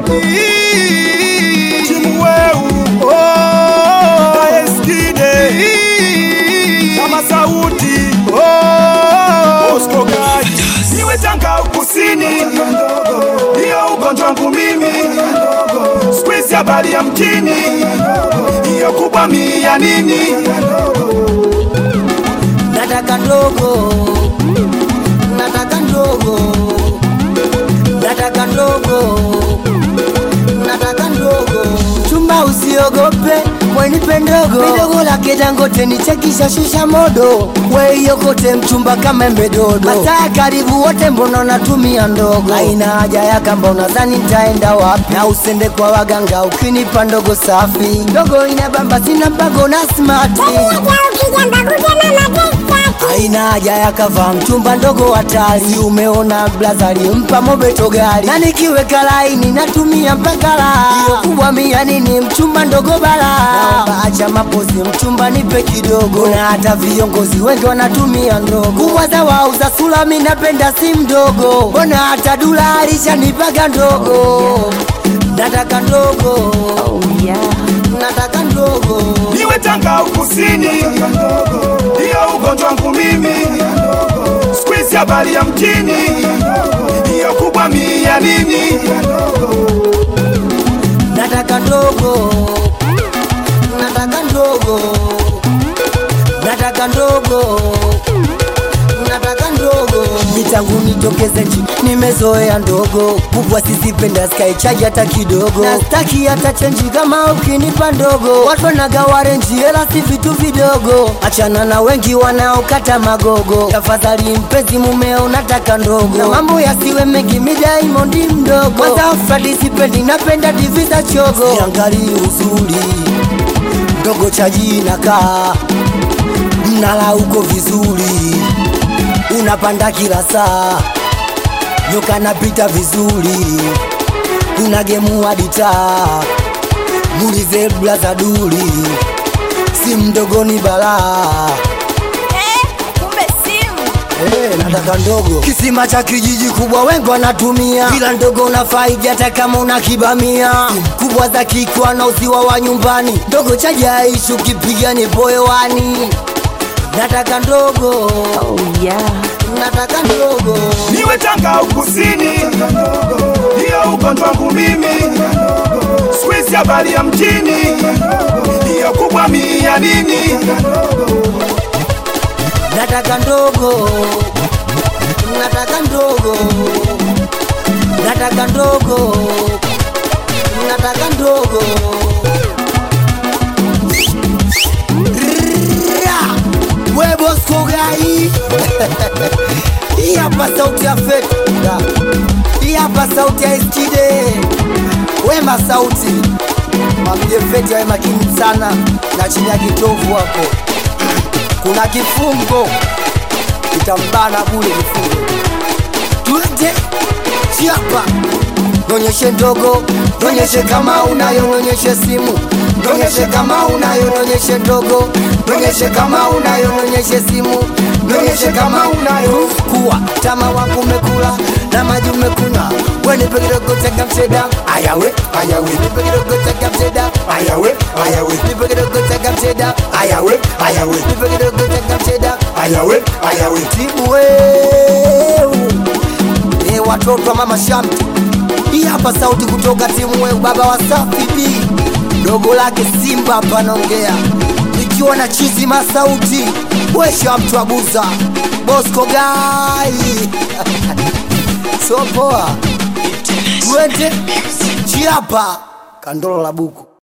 timu weu oh, eskide kama sauti oh, Bosco Gai iwe Tanga kusini, hiyo ugonjwa wangu mimi, squeeze habari ya mjini, hiyo kubwa mia nini nataka ndogo, nataka ndogo, nataka ndogo, nataka ndogo. Chumba usiogope, mwenipe ndogo, midogo lake Dangote nichekisha shisha modo, weiokote mchumba kama embe dodo, masaa karibu wote, mbona natumia ndogo? Haina haja ya kamba, unadhani nitaenda wapi? Na usende kwa waganga ukinipa ndogo safi, ndogo inabamba, sina mpango na smart haina haja ya kava mchumba ndogo hatari, umeona blazari mpa mobeto gari, na nikiweka laini natumia mpaka la hiyo kubwa mia nini mchumba ndogo bala, naomba acha mapozi mchumba nipe kidogo, na hata viongozi wengi wanatumia ndogo kubwa za wauza sula, mi napenda si mdogo, mbona hata dula alishanipaga ndogo, nataka ndogo oh, yeah. nataka ndogo iwe Tanga kusini, hiyo ugonjwa wangu mimi, squeeze habari ya mjini, hiyo kubwa mia nini nataka ndogo, nataka ndogo, nataka ndogo, nataka ndogo. Mitangu nitokeze nchi, nimezoea ndogo, kubwa sizipenda sky charge hata kidogo, na staki hata chenji kama ukinipa ndogo. Watu wanagawa renji, hela si vitu vidogo, achana na wengi wanaokata magogo. Tafadhali mpenzi mumeo, nataka ndogo, na mambo yasiwe mengi, mi Diamond mdogo. Kwanza Fradi sipendi, napenda divi za chogo, siangalii uzuri ndogo chaji nakaa mnala uko vizuri, unapanda kila saa, nyoka napita vizuri, kuna gemu hadi taa, muulize blaza duli, si mdogo ni balaa kumbe simu Eh, nataka ndogo kisima cha kijiji kubwa wengi wanatumia bila ndogo unafaidi hata kama una kibamia kubwa za kikwa na uziwa wa nyumbani ndogo cha jaishi ukipiga ni boyewani nataka ndogo oh, yeah. nataka ndogo niwe Tanga kusini, hiyo ugonjwa wangu mimi, squeeze habari ya mjini, hiyo kubwa mia nini nataka ndogo nataka ndogo nataka ndogo nataka ndogo Rrrra! we Bosco Gai hii hapa sauti ya feta hii hapa sauti ya Eskide wema sauti mwambie feti awe makini sana na chini ya kitovu hapo kuna kifungo kitambana bule kifungo twende chiapa nonyeshe ndogo nonyeshe kama unayo nonyeshe simu nonyeshe kama unayo nonyeshe ndogo nonyeshe kama unayo nonyeshe simu nonyeshe kama unayo kuwa tama wangu umekula na maji umekunywa wenipe kidogo tega mseda ayawe ayawe nipe kidogo tega mseda ayawe ayawe nipe kidogo tega mseda ayawe ayawe nipe kidogo tega mseda ayawe ayawe timu weu e watoto wa mama Shamte, hii hapa sauti kutoka timu weu, baba wa Safi B, dogo lake Simba hapa naongea, nikiwa na chizi masauti wesha mtu abuza Bosco Gai so poa, twende chiapa kandolo la buku